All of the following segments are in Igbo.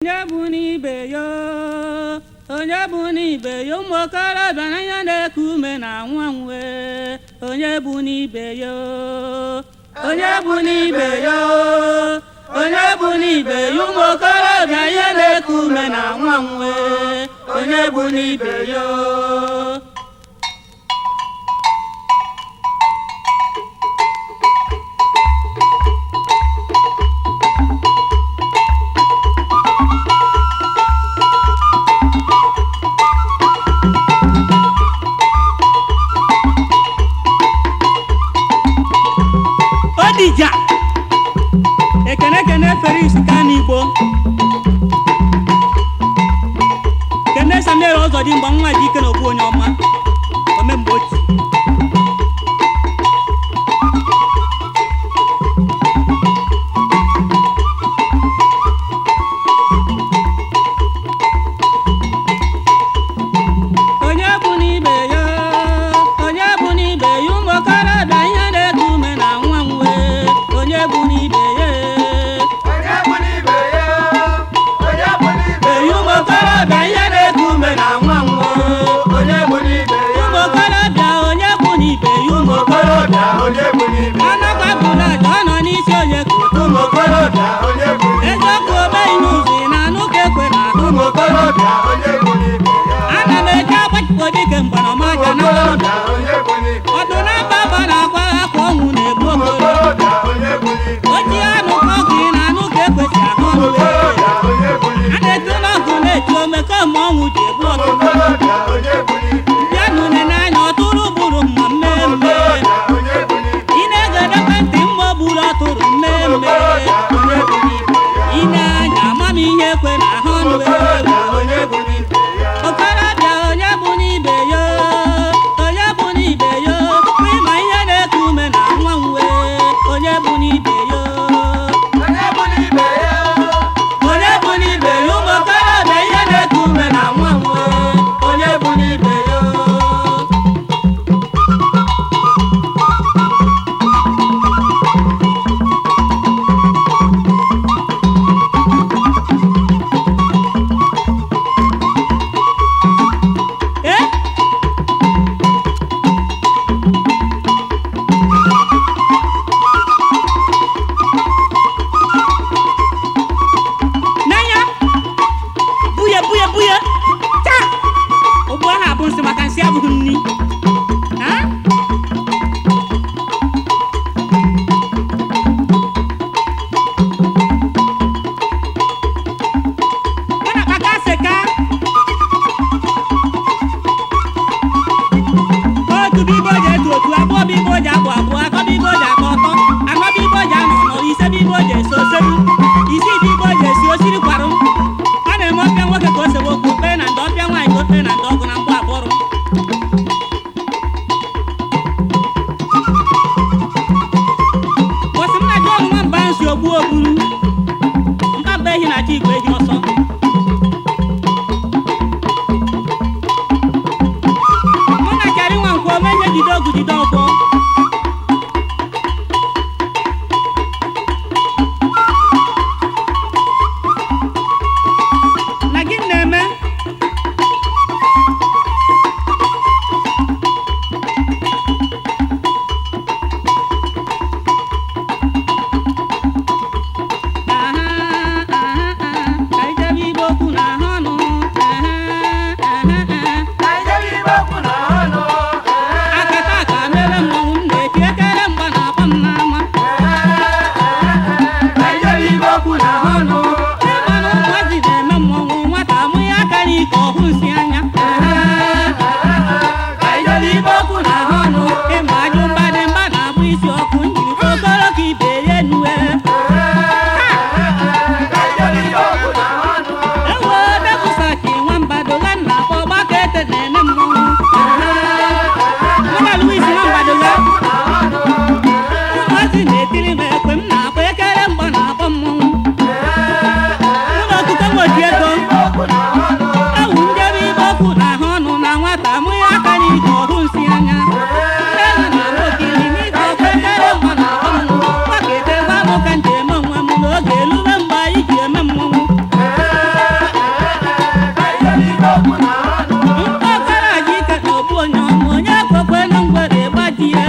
onye bụ n'ibe ya onye bụ n'ibe ya ụmụ okorobịa n'anya na-eku ume na nwa nwe onye bụ n'ibe ya onye bụ n'ibe ya onye bụ n'ibe ya ụmụ okorobịa ihe na-eku ume na nwa nwe onye bụ n'ibe ya odija ekene ekene feris kanigbo kene samuel ọzọdimgba nwa dị ike na okwu onye ọma omemgbe oti onye bụ n'ibe ya onye bụ n'ibe ya ụmụ okorobịa ihe na-eku ume na nwa nwe onye bụ n'ibe ya Onye bụ n'ibe ya, onye bụ n'ibe eyi ya, ụmụ okorobịa ihe na-eku ume na nwa nwe onye bụ n'ibe ya, ụmụ okorobịa onye bụ n'ibe ya ụmụ okorobịa, onye bụ n'ibe ya, anagbapụla aja ọ nọ n'isi onye koto ụmụ okorobịa, onye bụ n'ibe ya, eziokwu omeghị n'ụzọ ị na-anụ ka ekwe na ahụ ụmụ okorobịa, onye bụ n'ibe ya, ana m eji agbachipụ dike mgbanamaja ụmụ na okorobịa, onye bụ n'ibe ya, ọdụ na mba mba na-akwa akwa ọnwụ na-egbu ụmụ okoro okorobịa, onye bụ n'ibe ya, oji anụ ka ọgụ ị na-anụ ka ekwesị ahụ ụmụ ọnụ okorobịa, onye bụ a n'ibe ya, na-etu n'ọgụ na-eti ome kemgbe ọnwụ ji egbu ụmụ ọtụtụ okorobịa, onye bụ n'ibe ya, bịa nụne n'anya ọtụrụ gburu mma ụmụ mmemme okorobịa, onye bụ n'ibe ị na-egedekwe ntị mma o gburu ọtụrụ ya, ụmụ mmemme okorobịa, onye bụ n'ibe ya, ị na-anya amamihe ekwe na ahụ ụmụ ọnụ okorobịa, onye bụ n'ibe ya, okorobịa onye bụ n'ibe ya onye bụ n'ibe ya ịma ihe na-eku ume na nwa nwe onye bụ n'ibe ya onye bụ n'ibe ya, onye bụ n'ibe ya ụmụ okorobịa ihe na-eku ume na nwa nwe onye bụ n'ibe ya Eh? n'anya buye buye buye taa ụgbọ ahụ abụ nsị maka nsị abụghị nni Ha? Ọ na-akpaka seka otu bibo ji etu otu abụọ bibo ji abụ abụọ atọ bibo ji akọ ọtọ anọ bibo ji anọ nọ ise bibo ji esi oselu isii bibo ji esi osiri kwarụ ọ na-eme ọpịa nwoke ka o sewe okwu okpere na ndị ọpịa nwaanyị ka okpere na ndị ọgụ na mkpụ abụrụ bọsị m na ji ọnụ nwamba nsi ogbu ogburu mkpamba ehi na chi igwe ehi ọsọ mụ na chara nwa nkwọ ome ihe jide ọgụ jide ọkwọ na gị na-eme aha aha aha ka ijebe igbe okwu na ahụ ọnụ aha aha aha ka ijebe ibe okwu na ọnụ, ee. akata aka mere mmọnwụ okwu na ọnụ. mkpọkọrọ ji ike na okpu onye ọma onye kwekwe na ngwere gbajie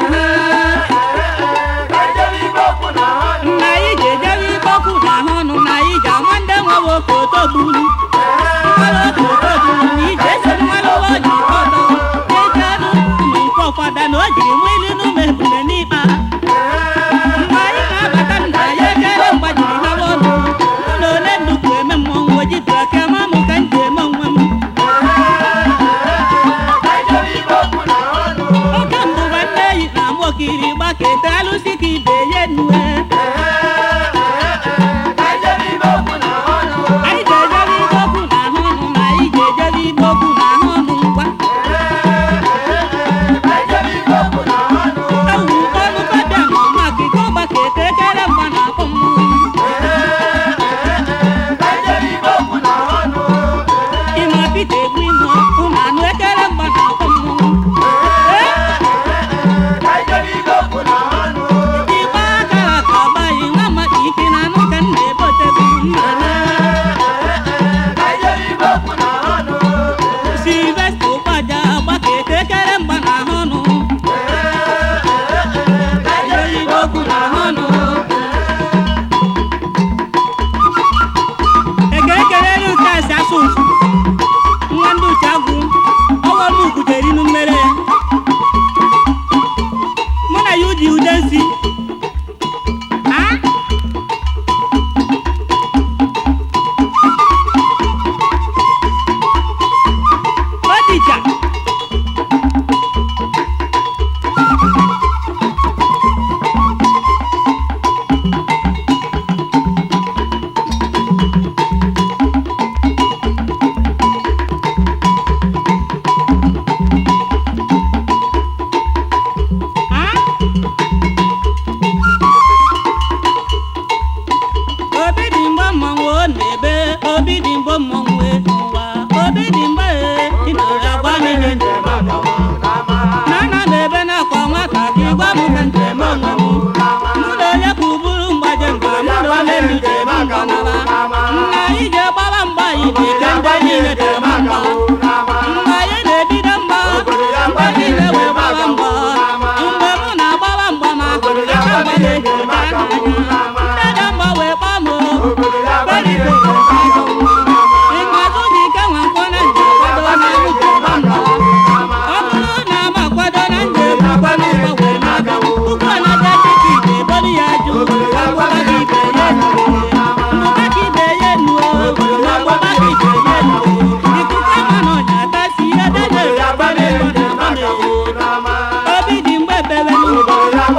Ka ijebe ibe okwu na ọnụ. nna anyị ji ejere ibe okwu na ahụ ọnụ na anyị ji ama ndị nwewe okoto gburu mmanụ okoto gburu na ije esi mmanụ ụwa ji ọtọ na-eji anụ ụmụ nke ọfada na o jiri nwa ilu n'ụmụ ebule n'ikpa mgbe anyị na-abata nna ya ekele mgbajiri ha ọnụ ụlọ ole nnukwu eme mmọnwụ ojitu aka ma mụ ka m ji eme onwe m Ka ijebe ibe okwu na ọnụ. oke mbụ nwanne eyi na ama okiri gbakete alụsị ka ibe ye nue Ka ijebe ibe okwu na ọnụ. anyị ga-ejere ibe okwu na ahụ ọnụ na anyị ga-ejere ibe okwu na ahụ ọnụ ngwa Ka ijebe ibe okwu na ọnụ. ewu ọnụ fabia ma ọma kike ọgbakete ekere mgba na akpọ mmụọ Ka ijebe ibe okwu na ọnụ. ịma pita egbu ime ụmụ anụ ekere mgba na akpọ mmụọ Ka ijebe ibe okwu na ọnụ. igbe aka ka ọgbaghị nwa maka ike na anụ ka m na-ebotebu mma Ka ijebe ibe okwu na ọnụ. silvesta ụkpaja gbakete ekere mgba na ahụ ọnụ Ka ijebe ibe okwu na ọnụ. ekerekerere nke asị asụ nsụ nwa ndị uche agwụ ọwa m ugudere inu mmere ya mụ na ya uji ude nsi a odija obi dị mgbe mmọnwụ ọ na-ebe obi dị mgbe mmọnwụ e n'ụwa obi dị mgbe e ị nọrọ agwa m ihe njem na ana m ebe na-akwa nwata gị gwa m ka njem onwe m mụ na onye ka ụbụrụ mgbaje mgba mụ na onye m jem mgba nara nna anyị je gbawa mgba anyị dị ike ndị niile jem mgba mgbe anyị na-ebido mgba ndị niile wee gbawa mgba mgbe mụ na-agbawa mgba ma aka mgba na-eji aka n'anya ndị dị mgba wee gbaa m ịmazụ dị ike nwa nkwọ na njem kwado na mụji gba mgba ọ bụrụ na m akwado na njem akwado ụgba wee na-aga ụkwụ na-aga dịka ite ebolu ya jụ agbụba gị ibe ya nue mbụba ka ibe ya nuo ma agbụba ka ibe ya nuo ikuku ama na ọnya atasi ihe dede agba n'ego na agba obi dị mgbe bebe n'ụlọ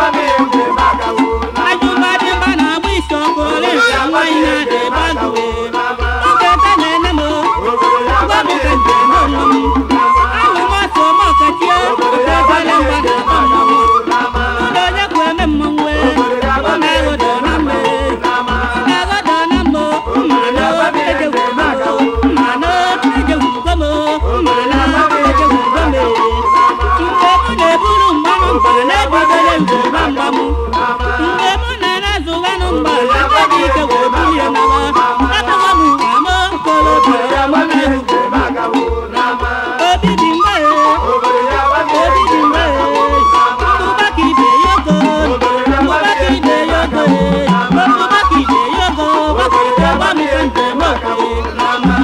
ajụba dị mba na-agba isi ọkụ ole nke nwaanyị na-ada ebe agụwe oge ete na-ene m gwa m ka njem onwe m alụ m ọsọ m ọkachie oke ebele mgba na akpọ mmọnwụ ụlọ onye kwu eme mmọnwụ ọ na-aghọdọ na mme na-aghọdọ na mmo mma na ejegwu mmo mma na ejegwu gomo mma na ejegwu gome mgbe mụ na-eburu mgbanụ mba na-ebidole njem mgba m mgbe mụ na na-azụghanụ mgba na dị ike wee bulie nawa atụwa m ama kolobia ya mụ na-egwu obi dị mgbe obi dị mgbe mbụba ka ibe ya ogo mbụba ka ibe ya ogo mbụba ka ibe ya ogo gbakọrịta gwa m ka njem okwe n'ama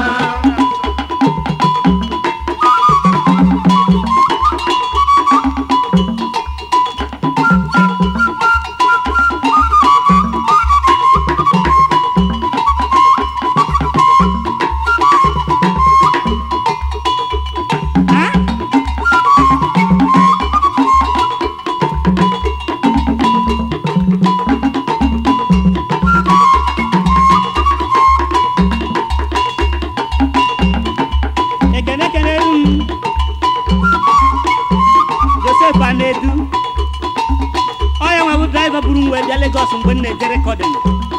ekene kenere m josef anedu ọya nwa bụ draiva buru m wee bịa legos mgbe m na-eje rekọdịn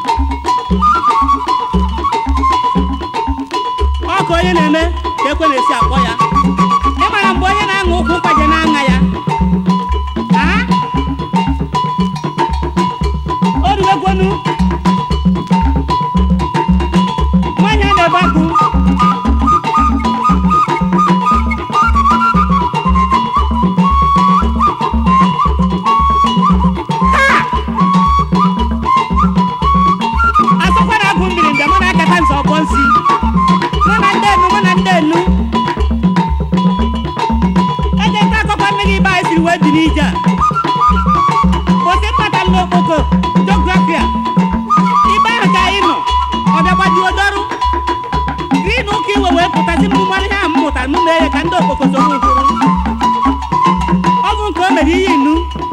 ọ ka onye na-eme ka ekwe na-esi akpọ ya ịmara mgbe onye na-aṅụ ụkwụ mkpaje na-aṅa ya Ah? o ruwegwonu nwaanyị a na-ebe akụ pụtazi m mmanụ ihe a m mụtara m mee ya ka ndị okpoko soro ụkwụrụ ọgwụ nke o mere iyi inu